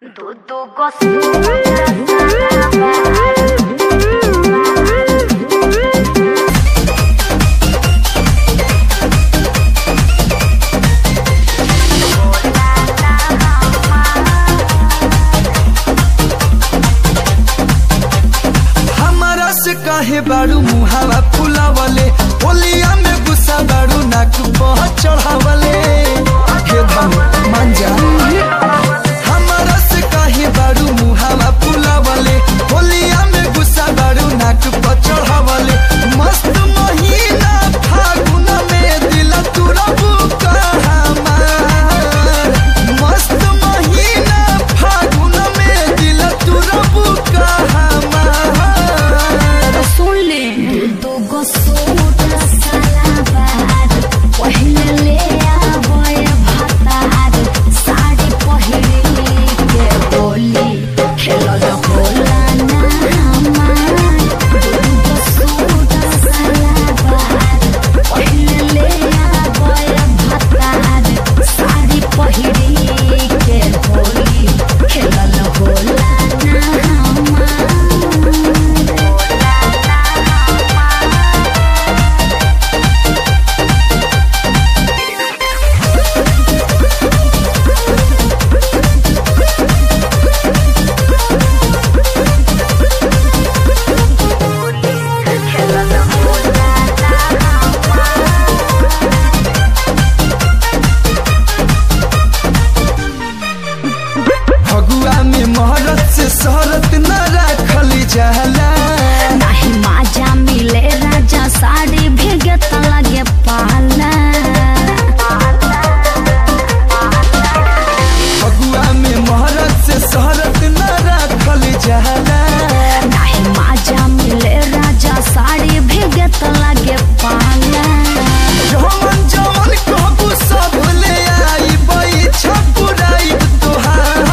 Tudo gostoso. हमारा से काहे बारू मुहावा फुलावले होलिया में गुस्सा बारू नाक बह चढ़ावले हे धन मांजा हमारा से काहे बारू मुहावा फुलावले होलिया में गुस्सा बारू नाक बह चढ़ावले मस्त महीना फागुन में दिल तुरबू हमार मस्त महीना फागुन में दिल तुरबू हमार सुन ले दो गो सूट सलाबार पहले ले आबे भातार साड़ी पहिरे के होली खेलल होला ना हमार दो गो सूट सलाबार पहले ले आबे भातार साड़ी पहिरे के होली खेलल होला ना हमार फगुआ में महरत से शहरत न रखल जाला नाही माझ्या मिले राजा साडी भेगत लगे पाला फगुआ में महरत से शहरत न रखल जाला नाही माझ्या मिले राजा साडी भेगत लगे पाला जवन जवन कहबू सब ले आई बई छपुराई तोहार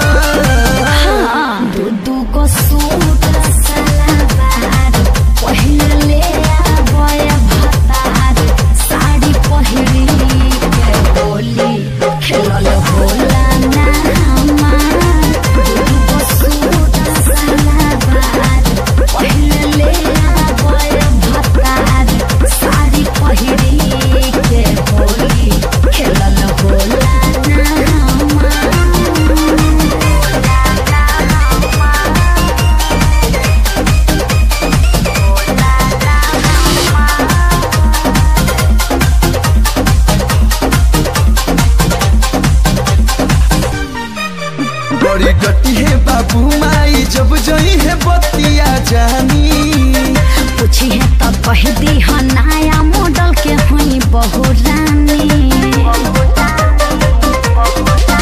दू दू को सूट सलवार पहले ले आबे भतार साड़ी पहिरी के होली खेलल होला ना हमार दू दू को सूट सलवार पहले ले आबे भतार साड़ी पहिरी के होली खेलल होला ना हमार बड़ी गटी है बाबू माई जब जई है बतिया जानी पूछी है तो कह दी है नया मॉडल के हुई बहु रानी